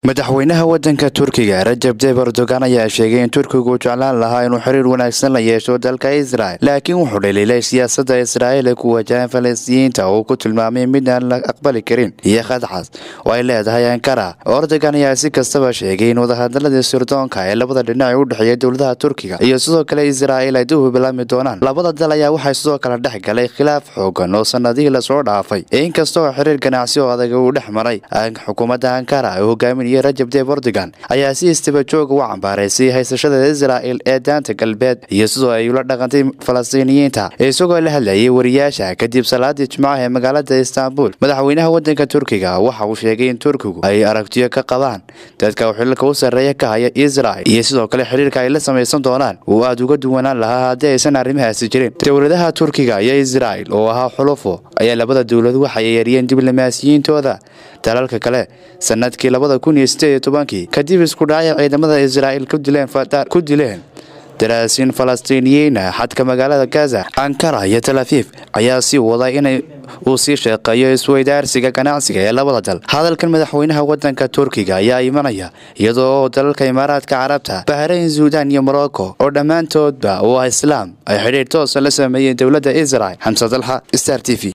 madaxweynaha wadanka turkiga rajab tayib erdogan ayaa sheegay in turkigu uu jeclaan lahaa inuu xiriir wanaagsan la yeesho dalka israel laakiin wuxuu dhaliilay siyaasada israa'iil ee ku wajahan falastiyiinta oo uu ku tilmaamay mid aan la aqbali karin iyo khadcas oo ay leedahay ankara erdogan ayaa si kastaba sheegay in wadahadaladii sirdoonka ee labada dhinac ee u dhexeeya dowladaha turkiga iyo sidoo kale israa'iil ay dib u bilaabmi doonaan labada dal ayaa waxay sidoo kale dhex galay khilaaf xoogan oo sanadihii lasoo dhaafay inkasta oo xiriir ganacsi oo adag uu dhex maray xukuumadda ankara ee hogaamin iyo rajab tayib erdogan ayaa si istaba joog uga cambaaraysay haysashada israa'il ee daanta galbeed iyo sidoo ay ula dhaqantay falastiiniyiinta isagoo la hadlayay wariyaasha kadib salaadii jimcaha ee magaalada istaanbul madaxweynaha wadanka turkiga waxa uu sheegay in turkigu ay aragtiyo ka qabaan dadka xililka u sarreeya ka haya israa'il iyo sidoo kale xiriirka ay la samaysan doonaan uu aada uga duwanaan lahaa haddii aysan arrimahaasi jirin dowladaha turkiga iyo israa'il oo ahaa xulufo ayaa labada dowlad waxay yeeriyeen diblomaasiyiintooda dalalka kale sanadkii labada kun iyo sideed iyo tobankii kadib isku dhacay ciidamada israa'iil ku dileen daraasiin falastiiniyiina xadka magaalada gaza ankara iyo tel afiif ayaa sii waday inay uu sii sheeqeeyo isweydaarsiga ganacsiga ee labada dal hadalkan madaxweynaha wadanka turkiga ayaa imanaya iyadoo dalalka imaaraadka carabta bahrayn suudan iyo morocco oo dhammaantoodba oo ah islaam ay xidhiir toosa la sameeyeen dowladda israel xamse dalxa star t v